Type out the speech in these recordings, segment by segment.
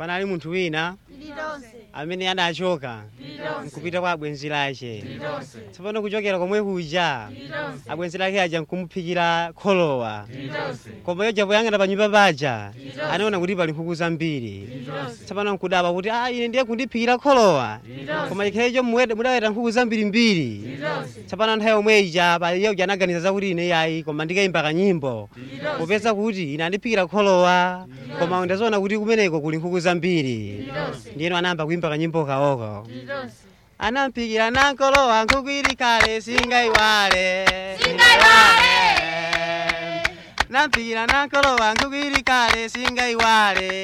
panali munthu wina amene adachoka nkupita kwa abwenzi lake tsopano kuchokera komwe kuja abwenzi lake aja nkumuphikira kholowa koma yoja poyang'ana pa nyumba paja anaona kuti pali nkhuku zambiri tsopano nkudaba kuti a ine ndiye kundiphikira kholowa koma ikhalecho mudaweta nkhuku zambirimbiri tsopano nthawi yomwe ija pali yoja anaganiza zakuti ine yayi koma ndikayimba kanyimbo popeza kuti ine andiphikira kholowa koma ndazoona kuti kumeneko kuli nkhuku zambiri ndiyeno anayamba kuimba kanyimbo kaoko anampikira nankolowa nkhuku ili kale singaiwale nampikira nankolowa nkhuku ili kale singaiwale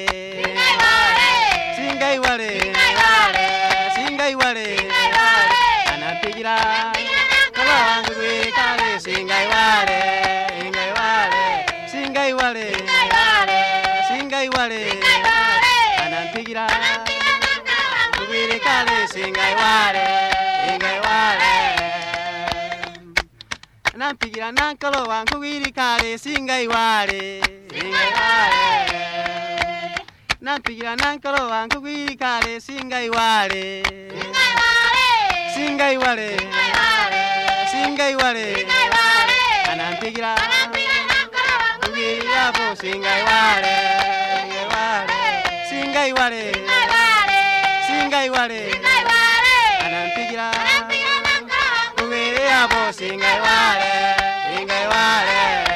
singaiwale singaiwale anampikira kolowa nkhuku ili kale singaiwale ingaiwale singaiwale singaiwale anampikira nkhuku ili kale singaiwale ingaiwale nampikira nankolowa nkhuku ili kale singaiwale singaiwale nampikira nankolowa nkhuku ili kale singaiwale singaiwale singaiwale anampikira nkhuku ili yapo singaiwale singaiwale singaiwale anampikira nkhuku ili yapo singaiwale singaiwale